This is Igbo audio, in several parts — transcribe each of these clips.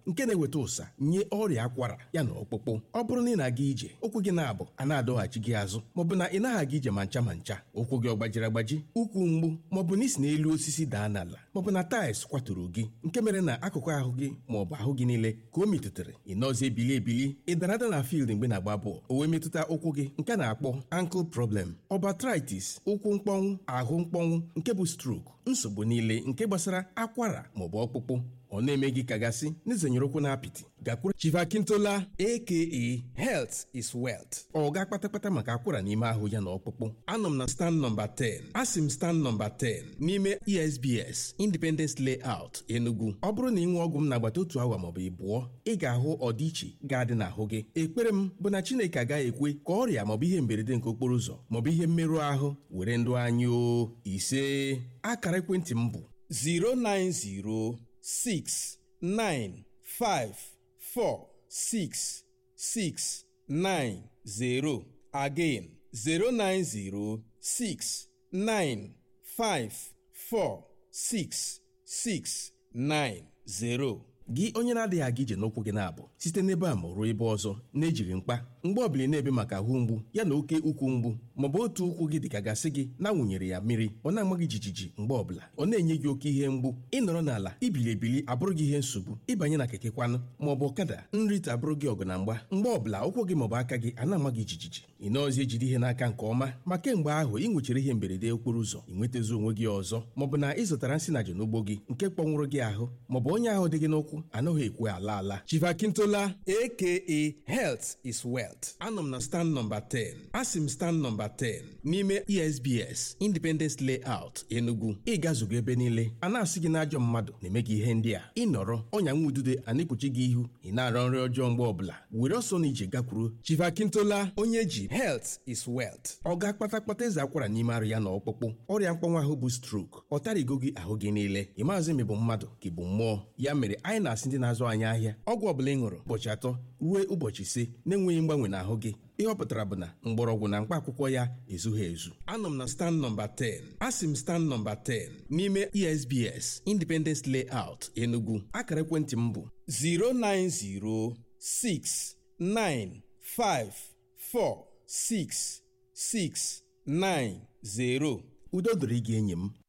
nke na-eweta ụsa nye ọrịa akwara ya na ọkpụkpụ ọ bụrụ na ị na-aga ije ụkwụ gị na-abụ a na-adọghachi gị azụ maọbụ na ị naghị aga ije ma ncha ma ncha ụkwụ gị ọ gbajiri agbaji ụkwụ mgbu maọbụ na isi n'elu osisi daa n'ala maọbụ na taịls kwaturu gị nke mere na akụkụ ahụ gị maọbụ ahụ gị niile ka o metụtara ị nọzi ebili ebili ị dara ada na field mgbe na-agba bọọlụ o wee metụta ụkwụ gị nke a na-akpọ ankle problem ọbatritis ụkwụ mkpọnwụ ahụ mkpọnwụ nke bụ stroke nsogbu niile nke gbasara akwara maọbụ ọkpụkpụ ọ na-eme gị kagasị n'izenyere ụkwụ na apịtị gakwuru chivakintola aka health is wealth ọ ga kpatakpata maka akwara n'ime ahụ ya na ọkpụkpụ anọ m na stand nọmba 10 asị m stand nọmba 10 n'ime esbs independence layout enugu ọ bụrụ na ị nwee ọgwụ m n'agbata otu awa maọbụ ịbụọ ị ga-ahụ ọdịiche ga-adị n'ahụ gị ekpere m bụ na chineke agaghị ekwe ka ọrịa maọbụ ihe mberede nke okporo ụzọ maọbụ ihe mmerụ ahụ were ndụ anyị o ise akara ekwentị m bụ 090 six nine five four six six nine zero again zero nine zero six nine five four six six nine zero. gị onye na-adịghị aga ije n'ụkwụ gị na-abụ site n'ebe a ma ruo ebe ọzọ na-ejighị mkpa mgbe ọbụla ị na-ebe maka ahụ mgbu ya na oke ukwu mgbu maọbụ otu ụkwụ gị dịka gasị gị na-awụnyere ya mmiri ọ na-ama gị jijiji mgbe ọbụla ọ na-enye gị oke ihe mgbu ịnọrọ n'ala ibili ebili abụrụ gị ihe nsogbu ịbanye na keke kwanụ maọbụ ọkada nrite abụrụ gị ọgụ na mgba mgbe ọbụla ụkwụ gị maọbụ aka gị a na-ama gị jijiji ị nọọzi ejide ihe n'aka nke ọma ma kemgbe ahụ ị nwechara ihe mberede okporo ụzọ ị nwetazi onwe gị ọzọ maọbụ na ị zụtara nsị na n'ugbo gị nke kpọnwụrụ gị ahụ maọbụ onye ahụ dị gị n'ụkwụ anaghị ekwe ala ala chivakintola aka health is wealth anọ m na stand nọmba 10 asị m stand nọmba 10 n'ime esbs independence layout enugu ịgazugo ebe niile a na-asị gị n'ajọ mmadụ na-eme gị ihe ndị a ịnọrọ ọnya nwa udude a na-ekpuchi gị ihu ị na-arọ nri ọjọọ mgbe ọbụla were ọsọ na ije gakwuru chivakintola onye ji health is wealth ọ ga kpatakpata eze akwara n'ime arụ ya na ọkpụkpụ ọrịa mkpọnwa ahụ bụ strok ọ tarigo gị ahụ gị niile ị maazị ma ị bụ mmadụ ka ị bụ mmụọ ya mere anyị na-asị ndị na-azụ anyị ahịa ọgwụ ọbụla ị ṅụrụ ụbọchị atọ ruo ụbọchị ise na-enweghị mgbanwe n'ahụ gị ihe ọ pụtara bụ na mgbọrọgwụ na mkpa akwụkwọ ya ezughị ezu anọ m na stand nọmba 10 asị m stand nọmba 10 n'ime esbs independence layout enugu akara ekwentị m bụ 09069546690 udo dịrị gị enyi m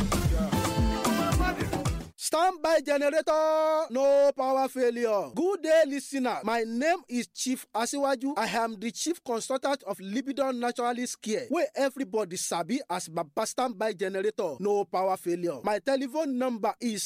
Stand by generator, no power failure. Good day, listener. My name is Chief Asiwaju. I am the chief consultant of Libidon Naturalist Care, where everybody sabi as Baba Standby Generator, no power failure. My telephone number is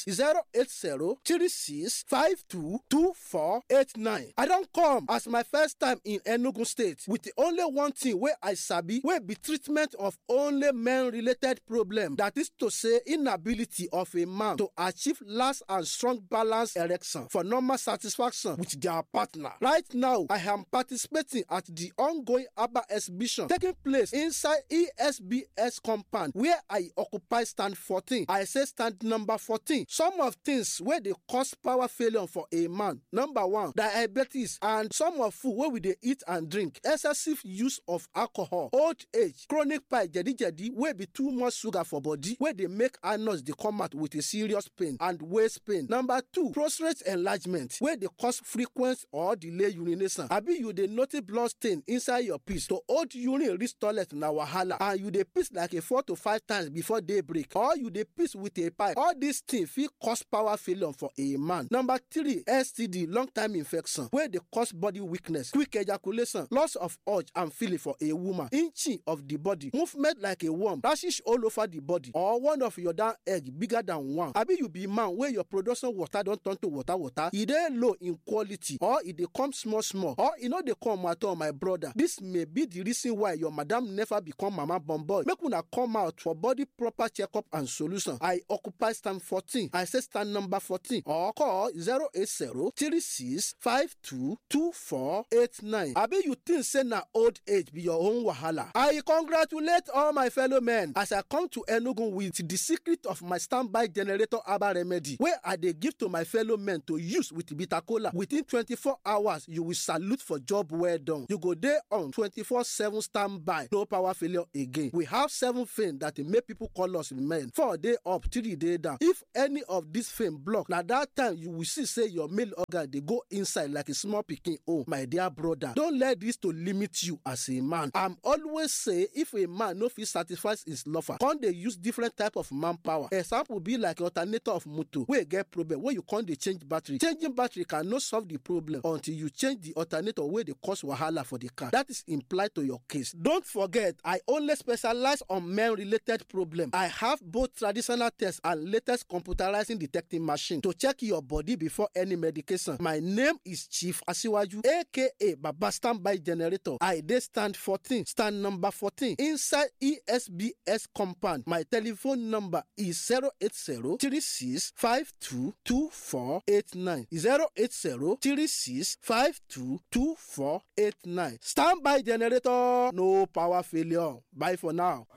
080-3652-2489. I don't come as my first time in Enugu State with the only one thing where I sabi, where be treatment of only men-related problem. That is to say, inability of a man to achieve last and strong balance erection for normal satisfaction with their partner. Right now, I am participating at the ongoing ABBA exhibition taking place inside ESBS compound where I occupy stand 14. I say stand number 14. Some of things where they cause power failure for a man. Number one, diabetes and some of food where we they eat and drink. Excessive use of alcohol, old age, chronic pie, jadi jadi, where be too much sugar for body, where they make anus they come out with a serious pain and waist pain. Number two, prostate enlargement wey dey cause frequent or delay urination. Abi you dey notice blood stain inside your piss to hold urine reach toilet na wahala and you dey piss like a four to five times before day break or you dey piss with a pipe. All these things fit cause power failure for a man. Number three, STD long time infection wey dey cause body weakness, quick ejaculation, loss of urge and feeling for a woman, inching of the body, movement like a worm, rashes all over the body or one of your down egg bigger than one. Abi you be man wey your production water don turn to water water e dey low in quality or e dey come small small or e no dey come at all my brother this may be the reason why your madam never become mama born boy make una come out for body proper checkup and solution i occupy stand fourteen i say stand number fourteen or call zero eight zero three six five two two four eight nine abi you think say na old age be your own wahala i congratulate all my fellow men as i come to enugu with the secret of my standby generator herbal remedy wey i dey give to my fellow men to use with bitter kola within twenty-four hours you will salute for job well done you go dey on twenty-four seven standby no power failure again we have seven fame that dey make people call us men four dey up three dey down if any of this fame block na that time you will see say your male organ dey go inside like a small pikin own my dear brother don let this to limit you as a man i'm always say if a man no fit satisfy his lover come dey use different type of manpower example be like alternator of motor wey get problem wey you come dey change battery changing battery can no solve the problem until you change the alternator wey dey cause wahala for the car that is implied to your case don't forget i only specialize on men related problem i have both traditional tests and latest computerizing detecting machine to check your body before any medication my name is chief asiwaju aka baba standby generator i dey stand fourteen stand number fourteen inside esbs compound my telephone number is zero eight zero three six five two two four eight nine zero eight zero three six five two two four eight nine standby generator no power failure bye for now.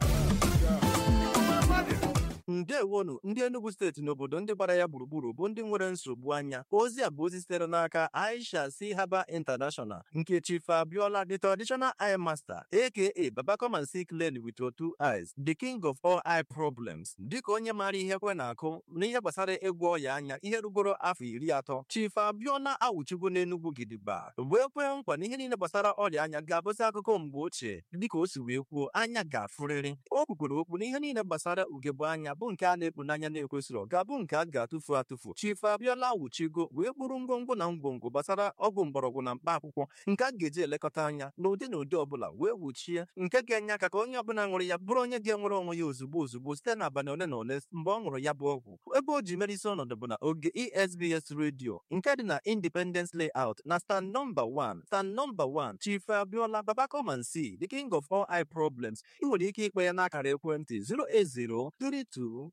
ndewonu ndị enugu steeti n'obodo ndị gbara ya gburugburu bụ ndị nwere nsogbu anya ozi a bụ ozi sitere n'aka aisha si haba international nke chief abiola the traditional eye master aka baba come and see clearly with your two eyes the king of all eye problems dịka onye maara ihe kwe na-akụ n'ihe gbasara ịgwọ ọya anya ihe rugoro afọ iri atọ chief abiola awụchigo n'enugwu gidigba wee kwee nkwa na ihe niile gbasara ọrịa anya ga-abụzi akụkọ mgbe ochie dịka o si wee kwuo anya ga-afụrịrị o kwukwere okwu na ihe niile gbasara ugegbe anya bụ nke a na-ekpu n'anya na-ekwesịrị ga-abụ nke a ga-atụfu atụfu chief abiola wuchigo wee kpụrụ ngwongwo na ngwongwo gbasara ọgwụ mgbọrọgwụ na mkpa akwụkwọ nke a ga-eji elekọta anya n'ụdị na ụdị ọbụla wee wuchie nke ga-enye aka ka onye ọbụla ṅụrụ ya bụrụ onye ga-enwere onwe ya ozugbo ozugbo site n'abalị ole na ole mgbe ọ ṅụrụ ya bụ ọgwụ ebe o ji mere isi ọnọdụ bụ na oge esbs redio nke dị na independence layout na stand nọmba 1 stand nọmba 1 chief abiola baba come and see the king of all eye problems ị nwere ike ikpe ya n'akara ekwentị 08032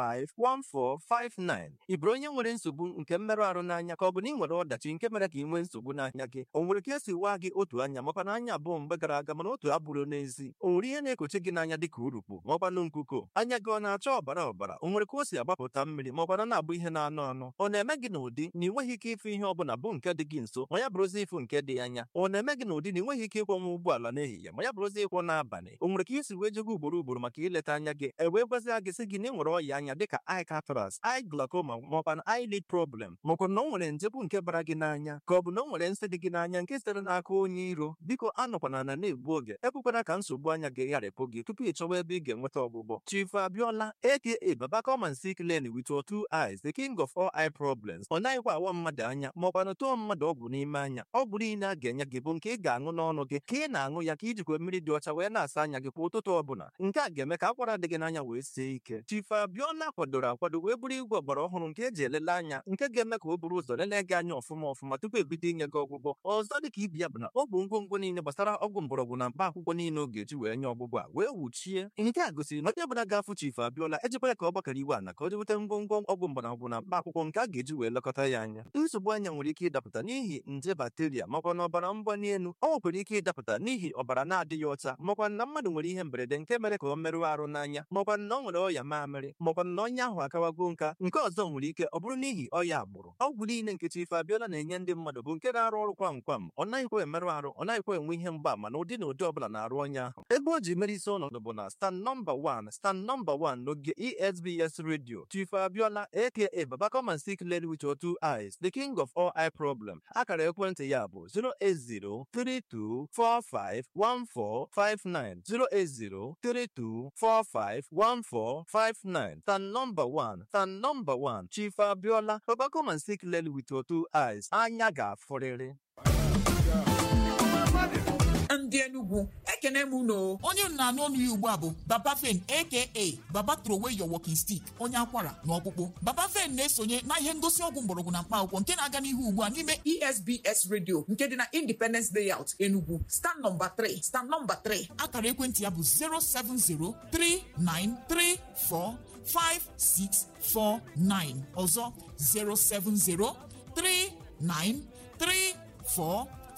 451459 ị bụrụ onye nwere nsogbu nke mmerụ ahụ n'anya ka ọ bụ na ị nwere ọdachi nke mere ka ị nwee nsogbu n'anya gị o nwere ka esi waa gị otu anya makwa na anya abụọ mgbe gara aga mana otu abụrụ n'ezi o nwere ihe na-ekochi gị n'anya dịka urukpu maọkwanụ nkuko anya gị ọ na-acha ọbara ọbara o nwere ka o si agbapụta mmiri maọkwana na-abụ ihe na-anụ anụ ọ na-eme gị n'ụdị na ị nweghị ike ịfụ ihe ọbụla bụ nke dị gị nso ma ya bụrụzi ịfụ nke dị anya ọ na-eme gị n'ụdị na ị nweghị ike ịkwọnwa ụgbọala n'ehihie ma ya bụrụzi ịkwọ n'abalị o nwere ka isi wee jego ugboro ugboro maka ileta anya gị e wee gwazia gị sị gị na ị nwere ọya anya dịka eye cataract eye glaucoma maọkwa na eyelid problem maọkwa na o nwere nje bụ nke bara gị n'anya ka ọ bụ na o nwere nsị dị gị n'anya nke sitere n'aka onye iro biko anọkwana na na-egbu oge ekwekwana ka nsogbu anya gị gharịpụ gị tupu ị chọwa ebe ị ga-enweta ọgwụgwọ chief abiola aka baba come and see clearly with your two eyes the king of all eye problems ọ naghịkwa awa mmadụ anya maọkwa na tụọ mmadụ ọgwụ n'ime anya ọgwụ niile a ga-enye gị bụ nke ị ga-aṅụ n'ọnụ gị ka ị na-aṅụ ya ka ijikwa mmiri dị ọcha wee na-asa anya gị kwa ụtụtụ ọbụla nke a ga-eme ka akwara dị gị n'anya wee sie ike chief abiola kwadoro akwado wee bụrụ igwe ọgbara ọhụrụ nke eji elele anya nke ga-eme ka o buru ụzọ lelee gị anya ọfụma ọfụma tupu ebido inye gị ọgwụgwọ ọzọ dị ka ibi ya bụ na ọ bụ ngwongwo niile gbasara ọgwụ mgbọrọgwụ na mkpa akwụkwọ niile ọ ga-eji wee nye ọgwụgwọ a wee wuchie nke a gosiri na onye ọbụla ga-afụ chief abiola ejikwa ya ka ọ gbakọrọ iwe ana ka o jeweta ngwongwo ọgwụ mgbọrọgwụ na mkpa akwụkwọ nke a ga-eji wee lekọta ya anya nsogbu anya nwere ike ịdapụta n'ihi nje bakteria makwa na ọbara mgbali elu ọ nwekwara ike ịdapụta n'ihi ọbara na-adịghị ọcha makwa na mmadụ nwere ihe mberede nke mere ka ọ merụọ arụ n'anya makwa na ọ nwere ọya mamịrị makwa na onye ahụ akawago nka nke ọzọ nwere ike ọ bụrụ n'ihi ọya agbụrụ ọgwụ niile nke chief abiola na-enye ndị mmadụ bụ nke na-arụ ọrụ kwam kwam ọ naghịkwa emerụ arụ ọ naghịkwa enwe ihe mgbaama na ụdị na ụdị ọbụla na-arụ onye ahụ ebe o ji mere isi ọnọdụ bụ na stand nọmba 1 stand nọmba 1 n'oge esbs radio chief abiola aka baba come and see clearly with your two eyes the king of all eye problem akara ekwentị ya bụ 08032451459 08032451459 stand nọmba 1 stand nọmba 1 chief abiola baba come and see clearly with your two eyes anya ga-afụrịrị ndị Enugu ekene m unu onye m na-anụ ọnụ ya ugbu a bụ Baba Fen aka Baba throw away your walking stick onye akwara na ọkpụkpụ Baba Fen na-esonye na ihe ngosi ọgwụ mgbọrọgwụ na mkpa akwụkwọ nke na-aga n'ihu ugbu a n'ime ESBS radio nke dị na Independence Layout Enugu stand nọmba 3 stand nọmba 3 akara ekwentị ya bụ 07039345649 ọzọ 0703934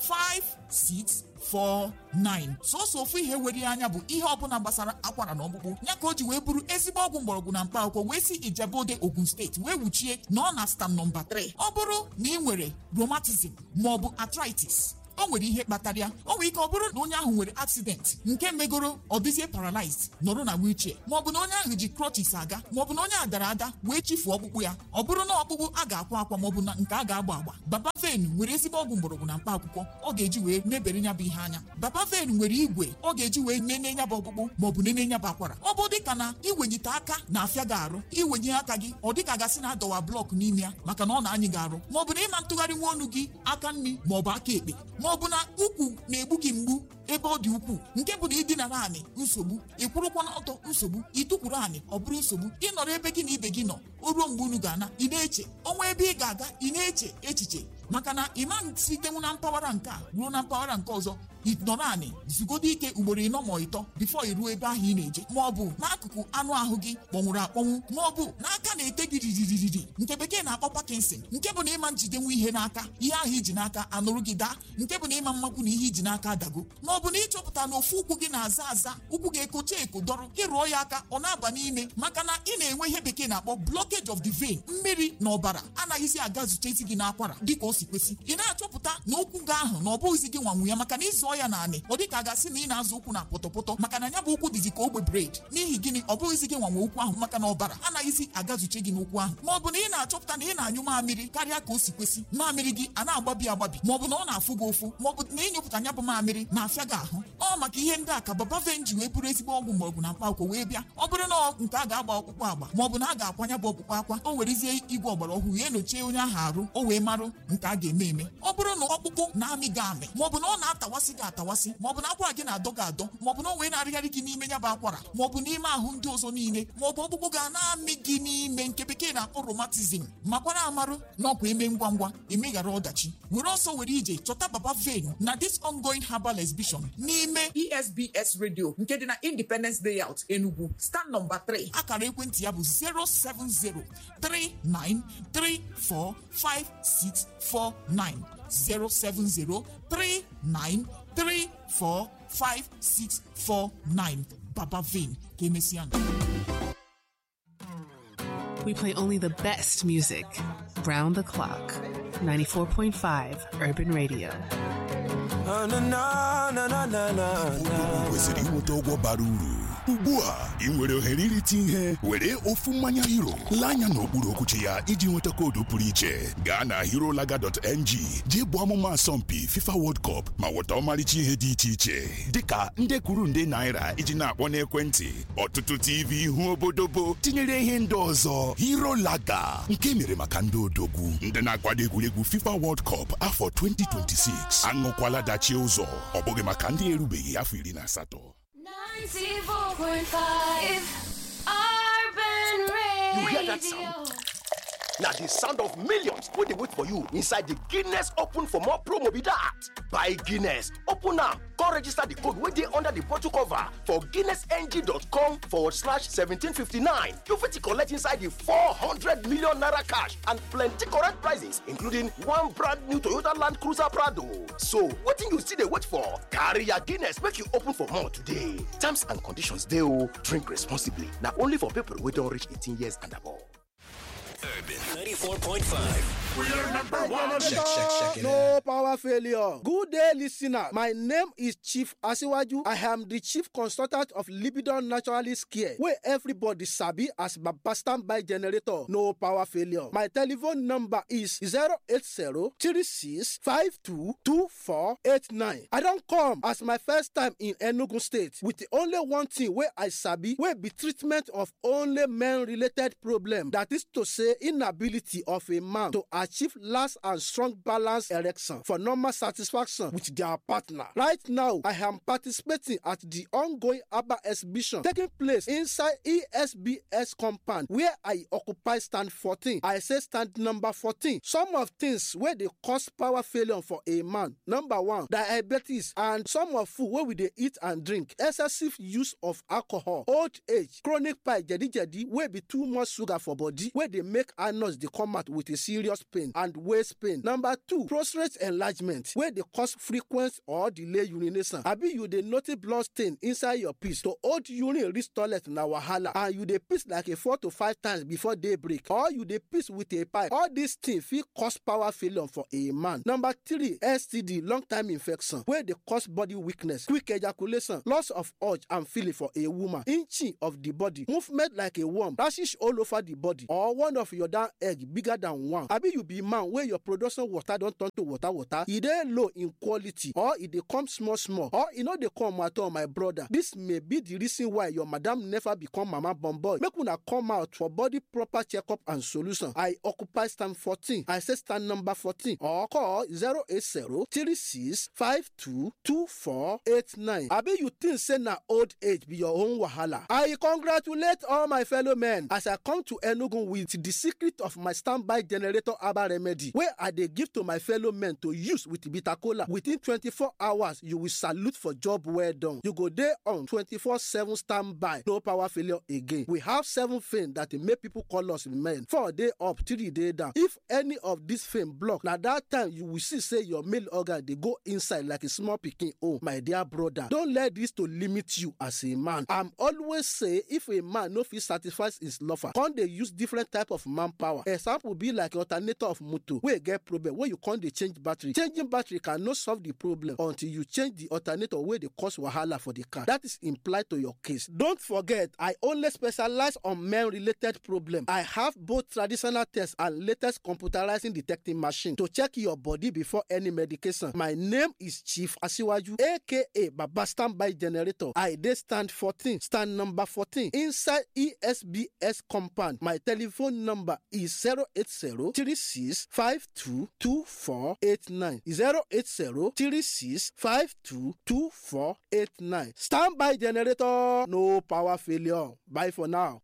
5649 sọsọ ofu ihe were anya bụ ihe ọbụla gbasara akwara na ọkpụkpụ ya ka o ji wee bụrụ ezigbo ọgwụ mgbọrọgwụ na mkpa akwụkwọ wee si ijebode ogun steeti wee wuchie na ọ na stam nọmba 3 ọ bụrụ na ị nwere rheumatism maọbụ arthritis o nwere ihe kpatara ya o nwere ike ọ bụrụ na onye ahụ nwere accident nke megoro ọ dịzie paralyzed nọrọ na wheelchair maọbụ na onye ahụ ji crutches aga maọbụ na onye a dara ada wee chifuo ọkpụkpụ ya ọ bụrụ na ọkpụkpụ a ga-akwa akwa maọbụ na nke a ga-agba agba baba ven nwere ezigbo ọgwụ mgbọrọgwụ na mkpa akwụkwọ ọ ga-eji wee mebere ya bụ ihe anya baba ven nwere igwe ọ ga-eji wee nene ya bụ ọkpụkpụ maọbụ nene ya bụ akwara ọ bụ dịka na iwenyite aka na-afịa gị arụ iwenye aka gị ọ dịka gasị na adọwa blọk n'ime ya maka na ọ na-anyị gị arụ maọbụ na ịma ntụgharị nwa ọnụ gị aka nri maọbụ aka ekpe maọbụ na ukwu na-egbu gị mgbu ebe ọ dị ukwuu nke bụ na ịdina naanị nsogbu ịkwụrụkwa n'ọtọ nsogbu ịtụkwuru anị ọ bụrụ nsogbu ịnọrọ ebe gị na ibe gị nọ o ruo mgbe unu ga-ana ị na-eche ọnwa ebe ị ga-aga ị na-eche echiche maka na ịma sitenwu na mpaghara nke a ruo na mpaghara nke ọzọ ịnọ naanị zugodo ike ugboro ịnọ ma ịtọ bifo iruo ebe ahụ ị na-eje ma ọ bụ n'akụkụ anụ ahụ gị kpọnwụrụ akpọnwụ ma ọ bụ n'aka na-ete gị riririri nke bekee na-akpọ Parkinson nke bụ na ịma njidenwu ihe n'aka ihe ahụ iji n'aka anụrụ gị daa nke bụ na ịma mmakwu na ihe iji n'aka adago ma ọ bụ na ịchọpụta na ofu ụkwụ gị na-aza aza ụkwụ gị ekocha eko dọrọ ịrụọ ya aka ọ na-aba n'ime maka na ị na-enwe ihe bekee na-akpọ blockage of the vein mmiri na ọbara anaghịzi aga zute isi gị n'akwara dịka o si kwesị ị na-achọpụta na ụkwụ gị ahụ na ọ bụghịzi gị nwanwu ya maka na ịzụọ ya naanị ọ dịka a gasị na ị na-azụ ụkwụ na pọtọpọtọ maka na ya bụ ụkwụ dịzi ka ogbe bred n'ihi gịnị ọ bụghịzi gị nwanwe ụkwụ ahụ maka na ọbara anaghịzi agazuche gị n'ụkwụ ahụ ma ọ bụ na ị na-achọpụta na ị na-anyụ mamịrị karịa ka o si kwesị mamịrị gị a na-agbabi agbabi ma ọ bụ na ọ na-afụ gị ụfụ ma ọ bụ na ịnyụpụta ya bụ mamịrị na-afịa gị ahụ ọ maka ihe ndị a ka baba venji wee bụrụ ezigbo ọgwụ mgbọrọgwụ na mkpa akwụkwọ wee bịa ọ bụrụ na nke a ga-agba ọkpụkpụ agba ma ọ bụ na a ga-akwanya bụ ọkpụkpụ akwa o werezie igwe ọgbara ọhụrụ ya enyochie onye ahụ arụ o wee marụ nke a ga-eme eme ọ bụrụ na ọkpụkpụ na-amị gị amị ma ọ bụ na ọ na-atawasị gị atawasị ma ọ bụ na akwara gị na-adọ gị adọ ma ọ bụ na o wee na-arịgharị gị n'ime ya bụ akwara ma ọ bụ n'ime ahụ ndị ọzọ niile ma ọ bụ ọkpụkpụ ga na-amị gị n'ime nke bekee na-akpọ romatizm makwara amarụ na ọkwa eme ngwa ngwa emeghara ọdachi were ọsọ were ije chọta baba vein na this ongoing herbal exhibition n'ime esbs radio nke dị na independence layout enugu stand nọmba 3 akara ekwentị ya bụ 07039345649 07039345649 baba vein ka emesịa We play only the best music. Round the clock. 94.5 Urban Radio. kwesịrị inweta ụgwọ bara uru ugbu a ị nwere ohere irite ihe were ofu mmanya hero lee anya n'okpuru okwuchi ya iji nweta koodu pụrụ iche gaa na herolaga.ng jee bụ ọmụma asọmpi fifa world cup ma nweta ọmarịcha ihe dị iche iche dịka nde kwuru nde naira iji na-akpọ n'ekwentị ọtụtụ tv ihu obodobo tinyere ihe ndị ọzọ herolaga nke mere maka ndị odogwu ndị na-akwado egwuregwu fifa world cup afọ 2026 aṅụkwala dachie ụzọ ọ bụghị maka ndị erubeghị afọ iri na asatọ 94.5 Urban Radio. You hear that sound? Now the sound of millions wey dey wait for you inside the Guinness Open for more promo be that. Buy Guinness, open am, come register the code wey dey under the bottle cover for guinnessng.com forward slash 1759. You fit collect inside the 400 million naira cash and plenty correct prizes including one brand new Toyota Land Cruiser Prado. So wetin you still dey wait for? Carry your Guinness make you open for more today. Terms and conditions dey o. Drink responsibly. Na only for people wey don reach 18 years and above. Urban 94.5. We're number one. Check, check, check no power failure. Good day, listener. My name is Chief Asiwaju. I am the chief consultant of Libidon Naturalist Care, where everybody sabi as Baba standby generator. No power failure. My telephone number is 080-3652-2489. I don't come as my first time in Enugu State with the only one thing where I sabi, where be treatment of only men-related problem. That is to say, inability of a man to achieve last and strong balance erection for normal satisfaction with their partner. Right now, I am participating at the ongoing ABBA exhibition taking place inside ESBS compound where I occupy stand 14. I say stand number 14. Some of things where they cause power failure for a man. Number one, diabetes and some of food where we they eat and drink. Excessive use of alcohol, old age, chronic pie, jadi jadi, where be too much sugar for body, where they make anus they come out with a serious pain and waist pain. Number two, prostate enlargement wey dey cause frequent or delay urination. Abi you dey notice blood stain inside your piss to hold urine reach toilet na wahala and you dey piss like a four to five times before day break or you dey piss with a pipe. All these things fit cause power failure for a man. Number three, STD long time infection wey dey cause body weakness, quick ejaculation, loss of urge and feeling for a woman, inching of the body, movement like a worm, rashes all over the body or one of your down egg bigger than one. Abi you be man wey your production water don turn to water water, e dey low in quality or e dey come small small or e no dey come at all my brother. This may be the reason why your madam never become mama born boy. Make una come out for body proper checkup and solution. I occupy stand 14. I say stand number 14 or call 080 36 52 2489. Abi you think say na old age be your own wahala? I congratulate all my fellow men as I come to Enugu with the secret of my standby generator herbal remedy wey I dey give to my fellow men to use with bitter kola. Within 24 hours, you will salute for job well done. You go dey on 24/7 standby, no power failure again. We have seven fame that dey make people call us men. Four day up, three day down. If any of this fame block, na that time you will see say your male organ dey go inside like a small pikin own. My dear brother, don let this to limit you as a man. I'm always say if a man no fit satisfy his lover, come dey use different type of manpower. Example be like alternator of motor wey get problem wey you come dey change battery. Changing battery cannot solve the problem until you change the alternator wey dey cause wahala for the car. That is implied to your case. Don't forget, I only specialize on men-related problem. I have both traditional tests and latest computerizing detecting machine to check your body before any medication. My name is Chief Asiwaju, aka Baba Standby Generator. I dey stand 14, stand number 14 inside ESBS compound. My telephone number is 080 36 52 2489. 080 36 52 2489. Standby generator, no power failure. Bye for now.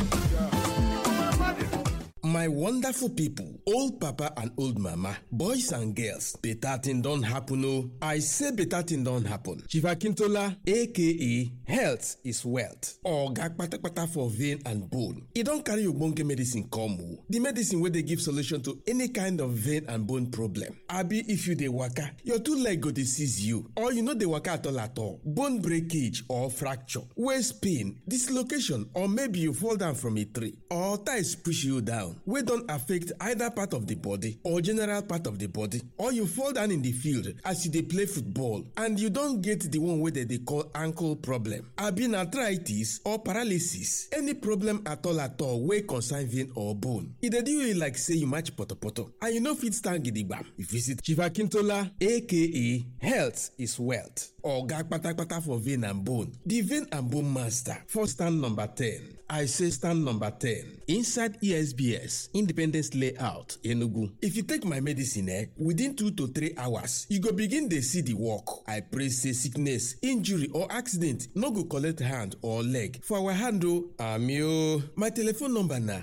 My wonderful people, old papa and old mama, boys and girls, better thing don happen oh. I say better thing don happen. Chief Akintola aka health is wealth. Oga kpatakpata for vein and bone. E don carry ogbonge medicine come oh. The medicine wey dey give solution to any kind of vein and bone problem. Abi if you dey waka, your two leg go dey seize you or you no dey waka at all at all. Bone breakage or fracture, waist pain, dislocation or maybe you fall down from a tree or ties push you down. wey don affect either part of the body or general part of the body or you fall down in the field as you dey play football and you don get the one wey dem dey call ankle problem abi na arthritis or paralysis any problem at all at all wey concern vein or bone e dey do you like say you match potopoto and you no fit stand gidigbam you visit chief akintola aka health is wealth oga kpatakpata for vein and bone the vein and bone master for stand number ten I say stand number 10 inside ESBS Independence Layout Enugu. If you take my medicine eh, within 2 to 3 hours, you go begin dey see the work. I pray say sickness, injury or accident no go collect hand or leg for our hand o. Ami o. My telephone number na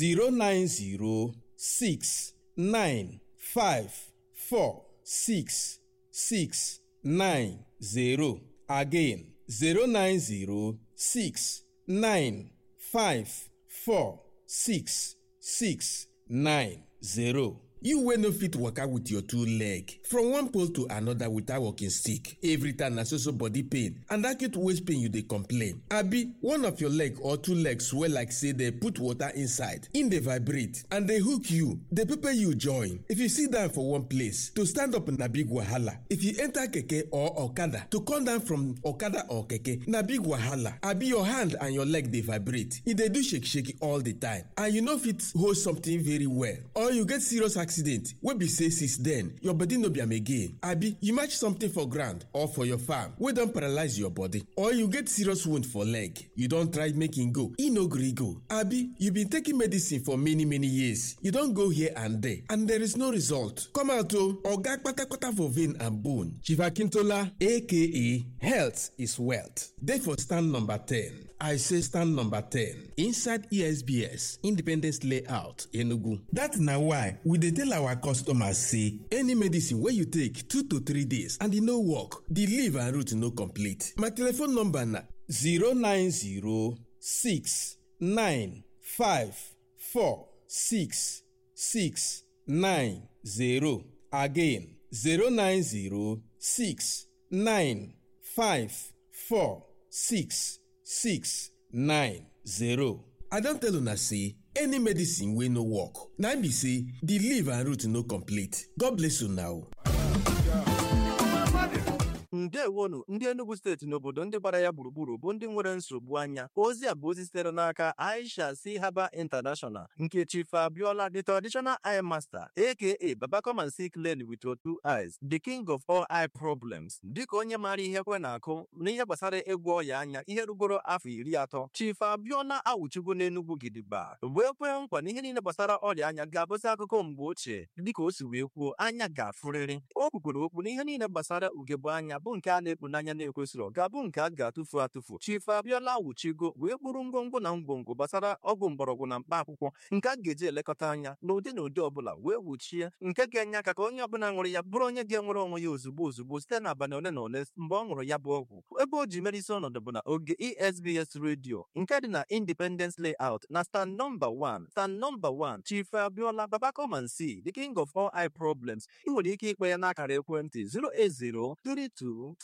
09069546690 again 0906 five four six six nine zero. You wey no fit waka with your two leg from one pole to another without walking stick. Every time na so so body pain and acute waist pain you dey complain. Abi one of your leg or two legs swell like say dey put water inside, im dey vibrate and dey hook you, dey pepper you join. If you sit down for one place, to stand up na big wahala. If you enter keke or okada, to come down from okada or keke na big wahala. Abi your hand and your leg dey vibrate, e dey do shake shake all the time and you no fit hold something very well or you get serious accident wey be say since then your body no be am again abi you match something for ground or for your farm wey don paralyze your body or you get serious wound for leg you don try make e go e no gree go abi you been taking medicine for many many years you don go here and there and there is no result come out o oga kpatakpata for vein and bone chief akintola aka health is wealth dey for stand number ten I say stand number 10 inside ESBS Independence Layout Enugu. That na why we dey tell our customers say any medicine wey you take 2 to 3 days and e no work, the leaf and root no complete. My telephone number na 090695466 90 again 090 9 5 4 6 6 9 0 i don tell una say any medicine wey no work na im be say the leaf and root no complete god bless una o. ndewonu ndị enugu steeti n'obodo ndị gbara ya gburugburu bụ ndị nwere nsogbu anya ozi a bụ ozi sitere n'aka aisha si haba international nke chief abiola the traditional eye master aka baba come and see clearly with your two eyes the king of all eye problems dịka onye maara ihe kwe na-akụ n'ihe gbasara ịgwọ ọya anya ihe rugoro afọ iri atọ chief abiola awụchigo n'enugwu gidigba wee kwee nkwa na ihe niile gbasara ọrịa anya ga-abụzi akụkọ mgbe ochie dịka o si wee kwuo anya ga-afụrịrị o kwukwere okwu na ihe niile gbasara ugegbe anya bụ nke a na-ekpu n'anya na-ekwesịrị ga-abụ nke a ga-atụfu atụfu chief abiola wuchigo wee kpụrụ ngwongwo na ngwongwo gbasara ọgwụ mgbọrọgwụ na mkpa akwụkwọ nke a ga-eji elekọta anya n'ụdị na ụdị ọbụla wee wuchie nke ga-enye aka ka onye ọbụla ṅụrụ ya bụrụ onye ga-enwere onwe ya ozugbo ozugbo site n'abalị ole na ole mgbe ọ ṅụrụ ya bụ ọgwụ ebe o ji mere isi ọnọdụ bụ na oge esbs redio nke dị na independence layout na stand nọmba 1 stand nọmba 1 chief abiola baba come and see the king of all eye problems ị nwere ike ikpe ya n'akara ekwentị 08032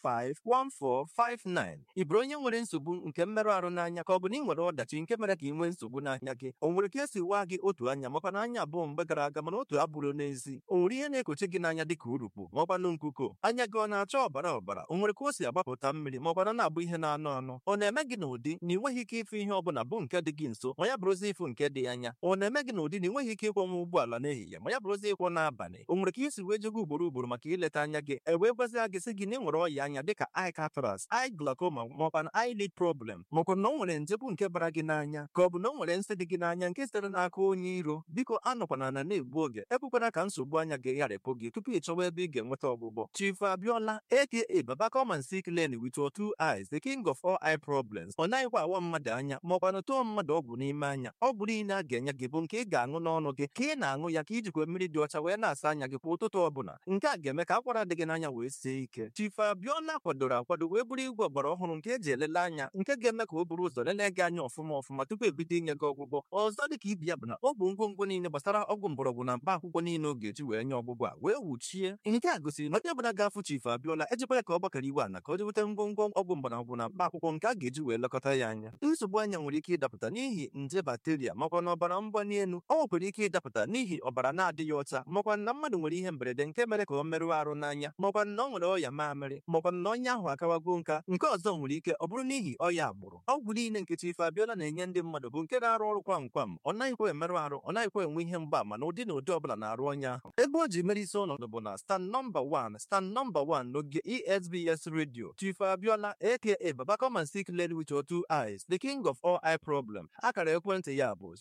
451459 ị bụrụ onye nwere nsogbu nke mmerụ ahụ n'anya ka ọ bụ na ị nwere ọdachi nke mere ka ị nwee nsogbu n'anya gị o nwere ka esi waa gị otu anya makwa na anya abụọ mgbe gara aga mana otu abụrụ n'ezi o nwere ihe na-ekochi gị n'anya dịka urukpu ma ọkwanụ nkuko anya gị ọ na-acha ọbara ọbara o nwere ka o si agbapụta mmiri ma ọkwana na-abụ ihe na-anụ anụ ọ na-eme gị n'ụdị na ị nweghị ike ịfụ ihe ọbụla bụ nke dị gị nso ma ya bụrụzi ịfụ nke dị anya ọ na-eme gị n'ụdị na ị nweghị ike ịkwọnwa ụgbọala n'ehihie ma ya bụrụzi ịkwọ n'abalị o nwere ka isi wee jego ugboro ugboro maka ileta anya gị e wee gwazia gị sị gị na ị nwere ọya anya dịka eye cataract eye glaucoma maọkwa na eyelid problem maọkwa na o nwere nje bụ nke bara gị n'anya ka ọ bụ na o nwere nsị dị gị n'anya nke sitere n'aka onye iro biko anọkwana na na-egbu oge ekwekwana ka nsogbu anya gị gharịpụ gị tupu ị chọwa ebe ị ga-enweta ọgwụgwọ chief abiola aka baba come and see clearly with your two eyes the king of all eye problems ọ naghịkwa awa mmadụ anya maọkwa na tụọ mmadụ ọgwụ n'ime anya ọgwụ niile a ga-enye gị bụ nke ị ga-aṅụ n'ọnụ gị ka ị na-aṅụ ya ka ijikwa mmiri dị ọcha wee na-asa anya gị kwa ụtụtụ ọbụla nke a ga-eme ka akwara dị gị n'anya wee sie ike chief abiola kwadoro akwado wee bụrụ igwe ọgbara ọhụrụ nke eji elele anya nke ga-eme ka o buru ụzọ lelee gị anya ọfụma ọfụma tupu ebido inye gị ọgwụgwọ ọzọ dị ka ibi ya bụ na ọ bụ ngwongwo niile gbasara ọgwụ mgbọrọgwụ na mkpa akwụkwọ niile ọ ga-eji wee nye ọgwụgwọ a wee wuchie nke a gosiri na onye ọbụla ga-afụ chief abiola ejikwa ya ka ọ gbakọrọ iwe ana ka o jeweta ngwongwo ọgwụ mgbọrọgwụ na mkpa akwụkwọ nke a ga-eji wee lekọta ya anya nsogbu anya nwere ike ịdapụta n'ihi nje bakteria makwa na ọbara mgbali elu ọ nwekwara ike ịdapụta n'ihi ọbara na-adịghị ọcha makwa na mmadụ nwere ihe mberede nke mere ka ọ merụọ arụ n'anya makwa na ọ nwere ọya mamịrị makwa na onye ahụ akawago nka nke ọzọ nwere ike ọ bụrụ n'ihi ọya agbụrụ ọgwụ niile nke chief abiola na-enye ndị mmadụ bụ nke na-arụ ọrụ kwam kwam ọ naghịkwa emerụ arụ ọ naghịkwa enwe ihe mgbaama na ụdị na ụdị ọbụla na-arụ onye ahụ ebe o ji mere isi ọnọdụ bụ na stand nọmba 1 stand nọmba 1 n'oge esbs radio chief abiola aka baba come and see clearly with your two eyes the king of all eye problem akara ekwentị ya bụ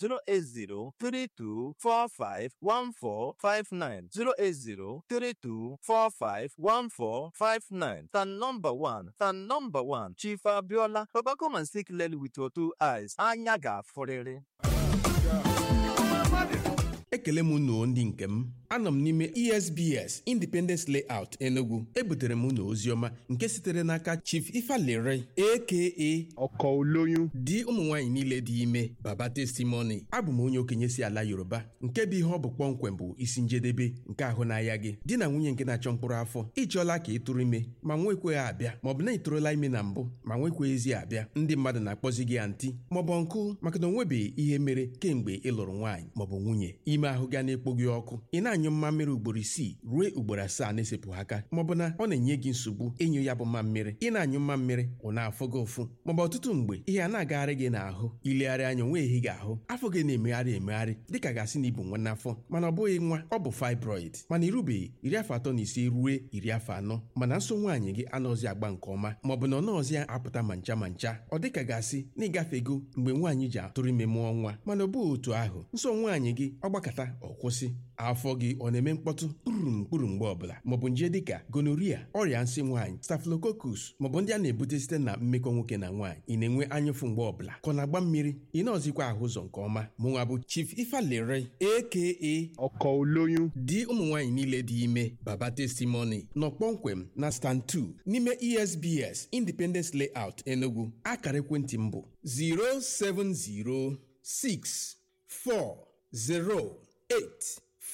08032451459 08032451459 stand nọmba 1 stand nọmba 1 chief abiola baba come and see clearly with your two eyes anya ga-afụrịrị ekele m unu ndị nke m anọ m n'ime esbs independence layout enugu ebutere m unu oziọma nke sitere n'aka chief ifalere aka ọkọ olóyún di ụmụ nwaanyị niile dị ime baba testimony abụ m onye okenye si ala yoruba nke bụ ihe ọ bụ kpọmkwem bụ isi njedebe nke ahụ n'ahịa gị di na nwunye nke na-achọ mkpụrụ afọ ịchọọla ka ị tụrụ ime ma nwekweghị abịa maọbụ na ị tụrụla ime na mbụ ma nwekweghịzi abịa ndị mmadụ na-akpọzi gị antị maọbụ nkụ maka na onwebeghị ihe mere kemgbe ị lụrụ nwaanyị maọbụ nwunye ime ahụ ga na-ekpo gị ọkụ ị na-anyụ mmammiri ugboro isii ruo ugboro asaa na-esepụghị aka maọbụ na ọ na-enye gị nsogbu ịnyụ ya bụ mmammiri ị na-anyụ mmammiri ọ na-afụ gị ụfụ maọbụ ọtụtụ mgbe ihe a na-agagharị gị n'ahụ ilegharị anya onwe ehi gị ahụ afọ gị na-emegharị emegharị dịka gasị na ibu nwa n'afọ mana ọ bụghị nwa ọ bụ fibroid mana irubeghị iri afọ atọ na ise ruo iri afọ anọ mana nso nwaanyị gị anọzi agba nke ọma maọbụ na ọ nọọzi apụta ma ncha ma ncha ọ dịka gasị na ịgafego mgbe nwaanyị ji atụrụ ime mụọ nwa mana ọ bụghị otu ahụ nso nwaanyị gị ọ gbakọta ọ kwụsị afọ gị ọ na-eme mkpọtụ kpurum kpuru mgbe ọbụla maọbụ nje dịka gonoria ọrịa nsị nwaanyị staphylococcus maọbụ ndị a na-ebute site na mmekọ nwoke na nwaanyị ị na-enwe anyụfụ mgbe ọbụla ka ọ na-agba mmiri ị na-ọzikwa ahụ ụzọ nke ọma mụnwa bụ chief ifalere aka ọkọ olóyún di ụmụ nwaanyị niile dị ime baba testimony nọ kpọmkwem na stand 2 n'ime esbs independence layout enugu akara ekwentị m bụ 07064 0 8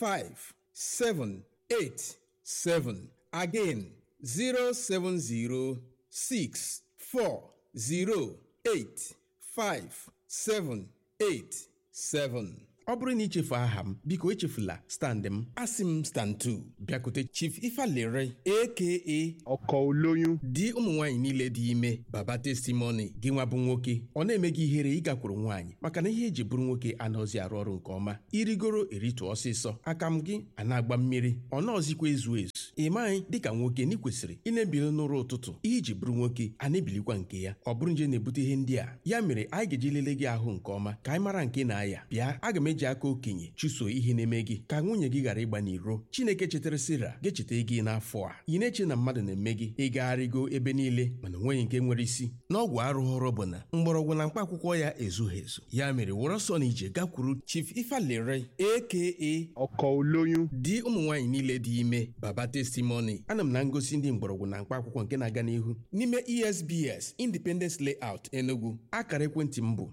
five seven eight seven again zero seven zero six four zero eight five seven eight seven. ọ bụrụ na ichefu aha m biko echefula stand m asị m stand 2 bịakute chief ifalere aka ọkọ olóyún di ụmụ nwaanyị niile dị ime baba testimoni gị nwa bụ nwoke ọ na-eme gị ihere ịgakwuru nwaanyị maka na ihe eji bụrụ nwoke anaghịzi arụ ọrụ nke ọma irigoro eritụ ọsịsọ aka m gị a na-agba mmiri ọ naọzikwa ezu ezu ị maghị dịka nwoke na ị kwesịrị ị na-ebili n'ụra ụtụtụ ihe iji bụrụ nwoke a na-ebilikwa nke ya ọ bụrụ nje na-ebute ihe ndị a ya mere anyị ga-eji lelee gị ahụ nke ọma ka anyị mara nke na-aya bịa aga m eji aka okenye chụso ihe na-eme gị ka nwunye gị ghara ịgba n'iro chineke chetara sira ga-echeta gị n'afọ a ị na-eche na mmadụ na-eme gị ịgagharịgo ebe niile mana onweghị nke nwere isi n'ọgwụ arụghọrọ bụ na mgbọrọgwụ na mkpa akwụkwọ ya ezughị ezu ya mere wụrụ ọsọ na ije gakwuru chief ifalere aka ọkọ olóyún di ụmụ nwaanyị niile dị ime baba testimoni ana m na ngosi ndị mgbọrọgwụ na mkpa akwụkwọ nke na-aga n'ihu n'ime esbs independence layout enugu akara ekwentị m bụ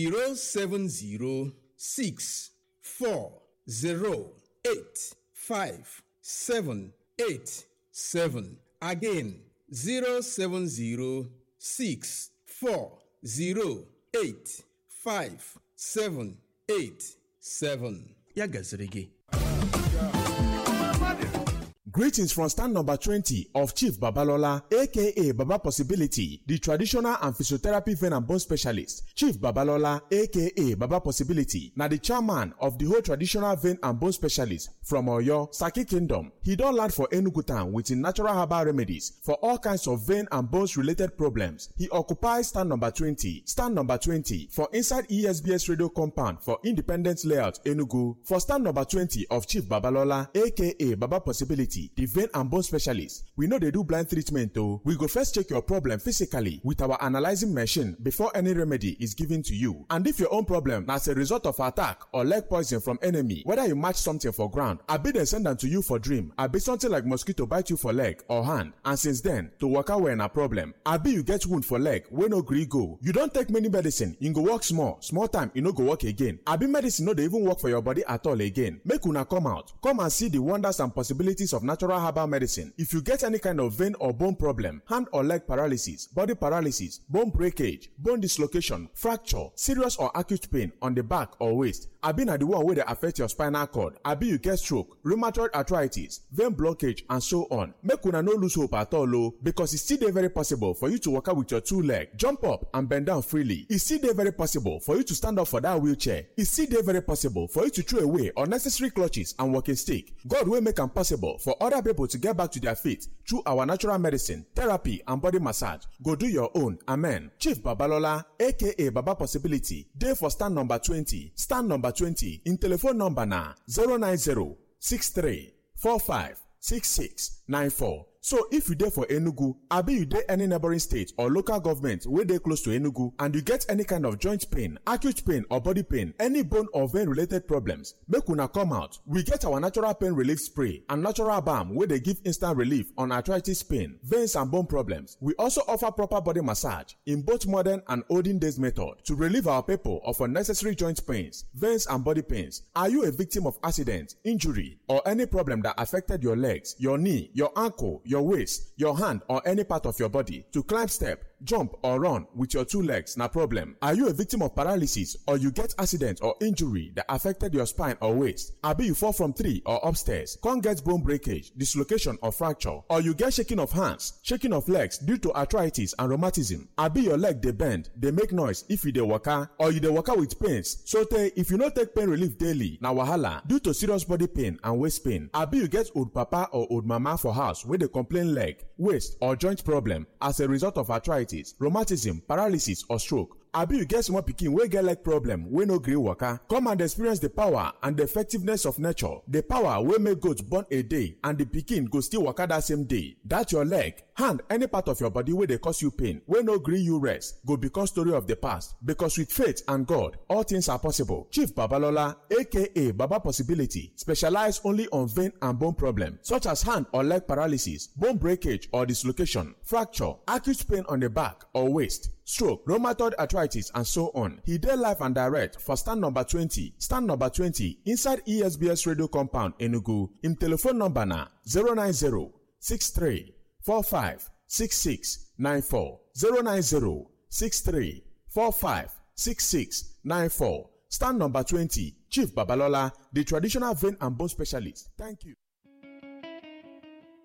07064085787 again 07064085787 ya gaziri gị Greetings from stand number 20 of Chief Babalola, aka Baba Possibility, the traditional and physiotherapy vein and bone specialist. Chief Babalola, aka Baba Possibility, na the chairman of the whole traditional vein and bone specialist from Oyo, Saki Kingdom. He don land for Enugu town with him natural herbal remedies for all kinds of vein and bones related problems. He occupies stand number 20, stand number 20 for inside ESBS radio compound for Independence Layout, Enugu. For stand number 20 of Chief Babalola, aka Baba Possibility, the vein and bone specialist. We know they do blind treatment though. We go first check your problem physically with our analyzing machine before any remedy is given to you. And if your own problem na as a result of attack or leg poison from enemy, whether you match something for ground, abi dem send am to you for dream, abi something like mosquito bite you for leg or hand, and since then, to waka well na problem. Abi you get wound for leg wey no gree go. You don take many medicine, e go work small, small time e no go work again. Abi medicine no dey even work for your body at all again. Make una come out, come and see the wonders and possibilities of natural herbal medicine. If you get any kind of vein or bone problem, hand or leg paralysis, body paralysis, bone breakage, bone dislocation, fracture, serious or acute pain on the back or waist, abi na the one wey dey affect your spinal cord, abi you get stroke, rheumatoid arthritis, vein blockage and so on. Make una no lose hope at all o because e still dey very possible for you to waka with your two leg, jump up and bend down freely. E still dey very possible for you to stand up for that wheelchair. E still dey very possible for you to throw away unnecessary clutches and walking stick. God wey make am possible for other people to get back to their feet through our natural medicine, therapy and body massage. Go do your own. Amen. Chief Babalola aka Baba Possibility dey for stand number 20. Stand number 20 in telephone number na 090 63 45 66 94. So if you dey for Enugu, abi you dey any neighboring state or local government wey dey close to Enugu and you get any kind of joint pain, acute pain or body pain, any bone or vein related problems, make una come out. We get our natural pain relief spray and natural balm wey dey give instant relief on arthritis pain, veins and bone problems. We also offer proper body massage in both modern and olden days method to relieve our people of unnecessary joint pains, veins and body pains. Are you a victim of accident, injury or any problem that affected your legs, your knee, your ankle, your waist, your hand, or any part of your body to climb step, jump or run with your two legs na problem. Are you a victim of paralysis or you get accident or injury that affected your spine or waist? Abi you fall from tree or upstairs, come get bone breakage, dislocation or fracture, or you get shaking of hands, shaking of legs due to arthritis and rheumatism. Abi your leg dey bend, dey make noise if you dey waka or you dey waka with pains. So tey if you no take pain relief daily na wahala due to serious body pain and waist pain. Abi you get old papa or old mama for house wey dey complain leg, waist or joint problem as a result of arthritis rheumatism paralysis or stroke abi you get small pikin wey get leg problem wey no gree waka come and experience the power and the effectiveness of nature the power wey make goat born a day and the pikin go still waka that same day that your leg hand any part of your body wey dey cause you pain wey no gree you rest go become story of the past because with faith and god all things are possible chief babalola aka baba possibility specialize only on vein and bone problem such as hand or leg paralysis bone breakage or dislocation fracture acute pain on the back or waist stroke, rheumatoid arthritis, and so on. He dey live and direct for stand number 20, stand number 20 inside ESBS radio compound Enugu. Im telephone number na 090 63 45 66 94 090 63 45 66 94. Stand number 20, Chief Babalola, the traditional vein and bone specialist. Thank you.